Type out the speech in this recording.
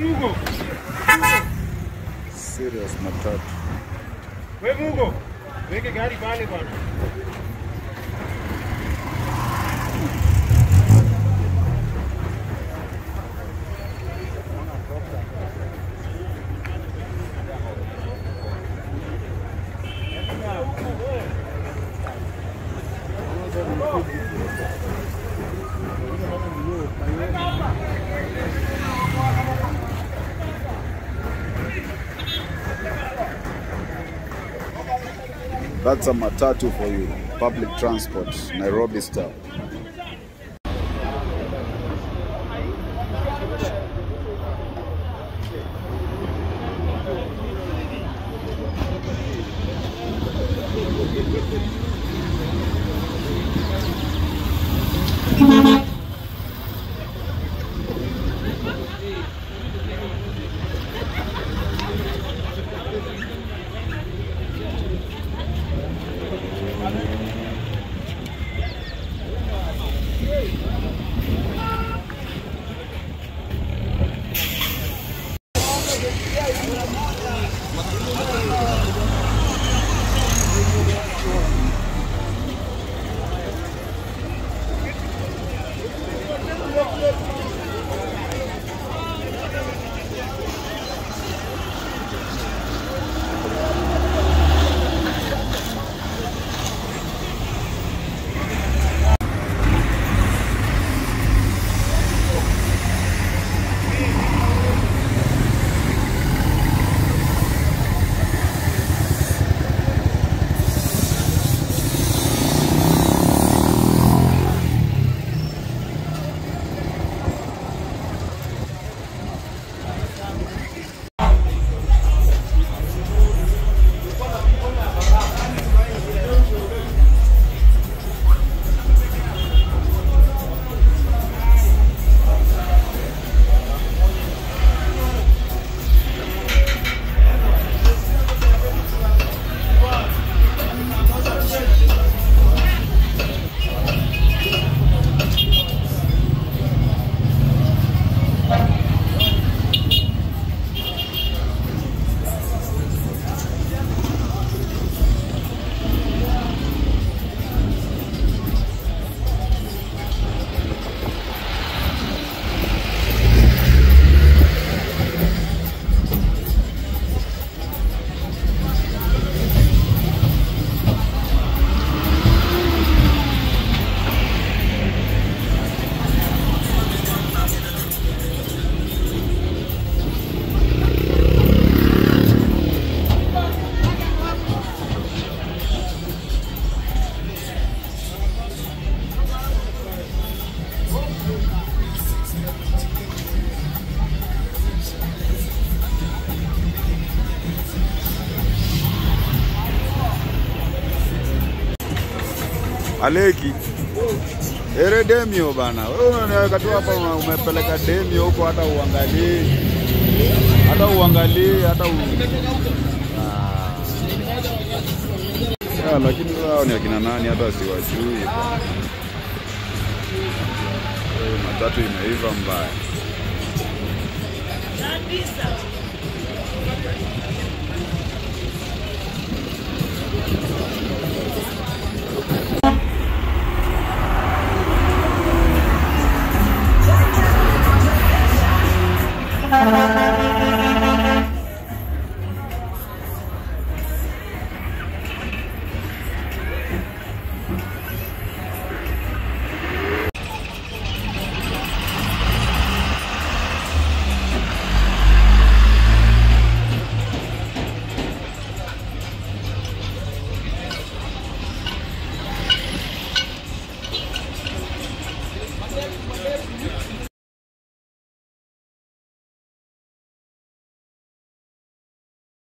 Mugo. Serious matatu. We Mugo. Weke gari pale bwana. That's a matatu for you. Public transport, Nairobi style. Aleki. Ere Demio bana. Wewe unaweka tu hapa una- umepeleka Demio huko hata uangalie. Hata uangalie hata u... Ah. Ya, lakini wao ni akina nani hata siwajui. Eh, Matatu imeiva mbaya.